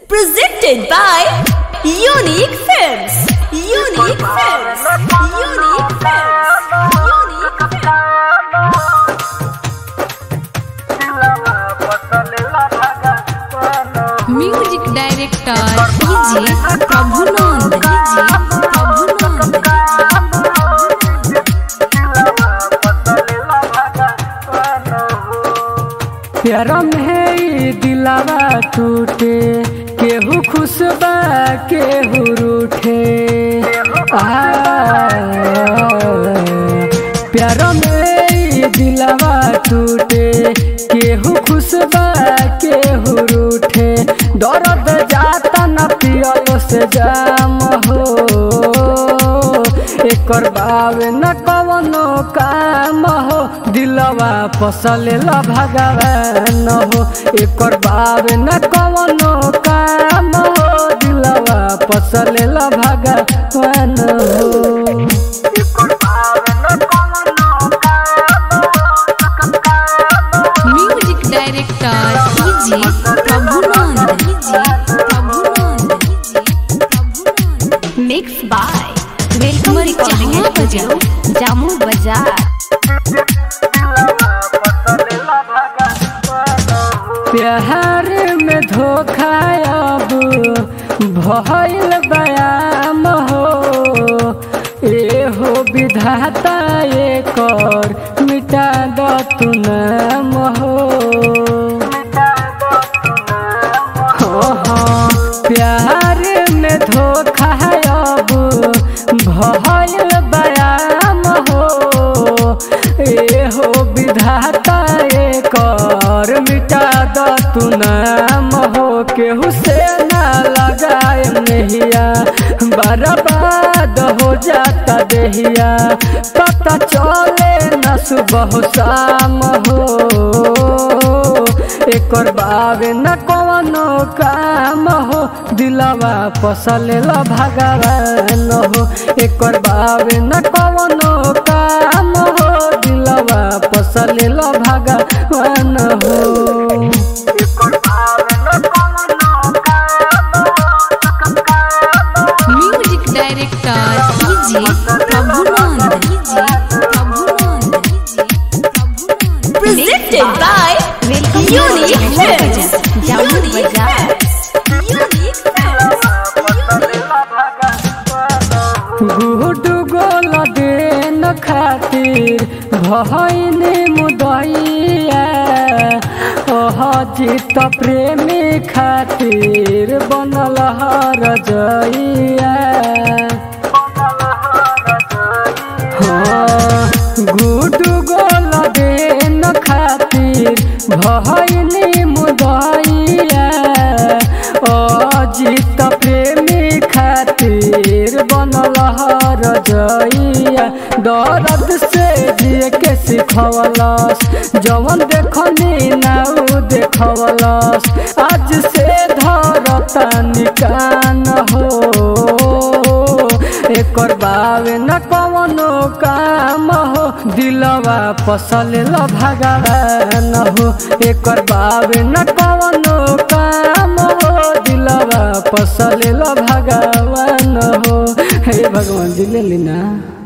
Presented by Unique Films. Unique Films. Unique Films. Unique Films. Music director DJ Prabhunand DJ Prabhunand प्यारा में ई दिलावा टूटे केहू खुश बा केहू रूठे आ प्यारा में ई दिलावा टूटे केहू खुश बा केहू रूठे दर्द जाता न पियल से जाम हो एकर बावे न कवनो काम हो दिलवा पसलेला भगवान हो एकर बावे न कवनो काम हो दिलवा पसलेला भगवान हो music director DJ Prabhunand DJ Prabhunand DJ Prabhunand Mixed by Welcome Recording Studio, Jammu Bazaar. प्यार में धोखा अब भइल बयाम हो ए हो विधाता एकर मिटा द तू नाम हो हो, हो, प्यार में धोखा अब भइल बयाम हो ए हो विधाता एकर मिटा द तू नाम हो केहू से ना लगाए नहिया बर्बाद हो जाता देहिया पता चले न सुबह शाम हो एकर बावे न कवनो काम हो दिलवा पसलेला भगवान हो एकर बावे न कवनो काम हो दिलवा पसलेला भगवान हो music director DJ Prabhunand DJ Prabhunand DJ Prabhunand Presented by Unique Films, Jammu Bazaar. Unique Films. गुड गोल देन खातिर भइने मुदैया ओह जीत प्रेमी खातिर बनल हर जइया गुड गोल देन खातिर भइने मुदैया अजित प्रेमी खातिर बनल हर जइया दर्द से जिए के सिखवलस जवन देखनी नाउ देखवलस आज से धरता निकान हो एकर बावे न कवनो काम हो दिलवा पसलेला भगवान हो एकर बावे न कवनो काम हो दिलवा पसलेला भगवान हो हे भगवान जी ले ली ना